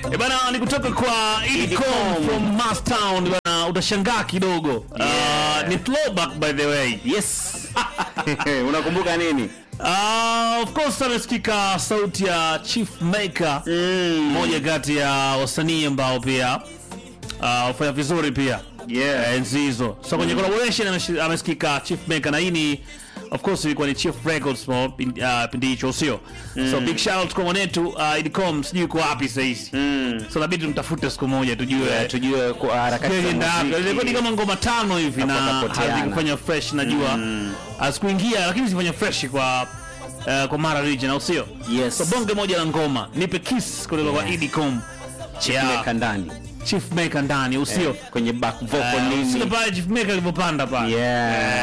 E bana, ni kutoka kwa Idicom from Mastown bana, utashangaa kidogo. Uh, ni throwback by the way. Yes. Unakumbuka nini? Uh, of course amesikika sauti ya Chief Maker, mmoja kati ya wasanii ambao pia uh, wafanya vizuri pia Yeah. Eh, enzi hizo. So kwenye collaboration ameshi- amesikika Chief Maker na hii ni of course ilikuwa ni Chief Records for pin- uh, pindi hicho sio. So big shout out kwa mwanetu uh, Idicom sijui uko wapi sasa hizi. So inabidi tumtafute siku moja tujue Yeah, tujue kwa harakati za Kweli ndio. Ilikuwa ni muziki. kama ngoma tano hivi na Hapo kapoteana. hazikufanya fresh najua. Hazikuingia lakini zifanya fresh kwa uh, kwa Mara region au sio? Yes. So bonge moja la ngoma. Nipe kiss kutoka kwa Yeah. Idicom. Chief Maker ndani. Chief Maker ndani au sio? Kwenye back vocal Uh, nini? Sio pale Chief Maker alivyopanda pale. Yeah.